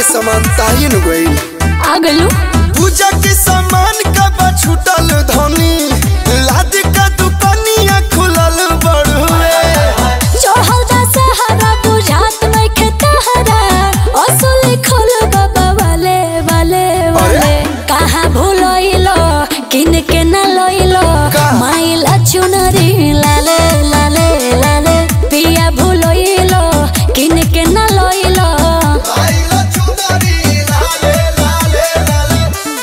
के सामान ताइन गइल आ गलू पूजा के सामान कब छूटल धनी लाद का दुकानिया खुलल बड़ुए चढ़ल दा सहारा बुझात नइखे तहरा असली खोल बाबा वाले वाले वाले कहाँ भूलइलो किन के न लइलो का? माइल चुनरी लाले लाले लाले पिया भूलइलो किन के न लइलो आइला चुनरी लाले लाले लाले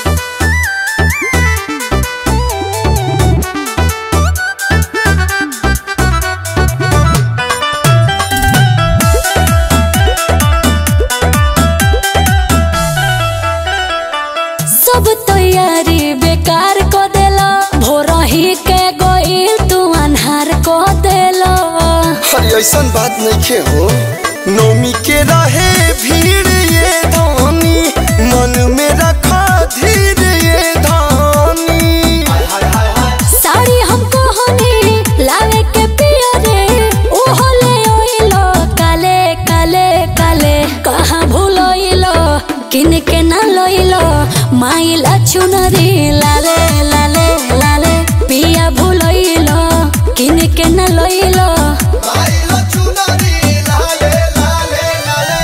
सब तैयारी बेकार को देलो भोरही के गोइल तू अन्हार को देलो अरे ऐसन बात नहीं हो नौमी के रहे भीड़ ये धानी मन में रखा धीर ये धानी साड़ी हमको हनी लावे के पिया रे ओहो ले ओइलो काले काले काले कहाँ भूलोइलो किन के न लोइलो माइल चुनरी लाले लाले लाले पिया भूलोइलो किन के न लोइलो आइला चुनरी लाले लाले लाले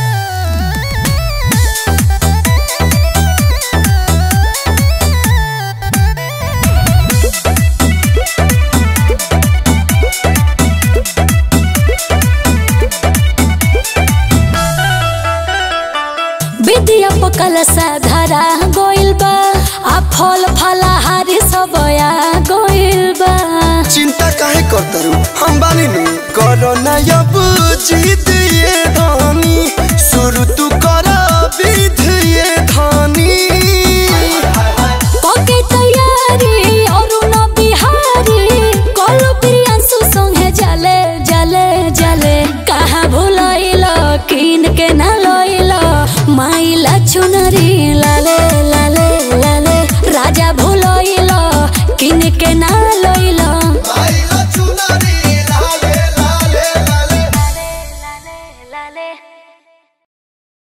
विद्या पकल धरा गोइल बा आ फल फलाहारी सब आ गोइल बा चिंता काहे करतरू हम बानी नु करो ना अब जीत ये धानी शुरू तू कर विध ये धानी पके तैयारी अरुण बिहारी कल प्रियांशु संगे जले जले जले कहाँ भूलइलो किन के न लइलो माइला चुनरी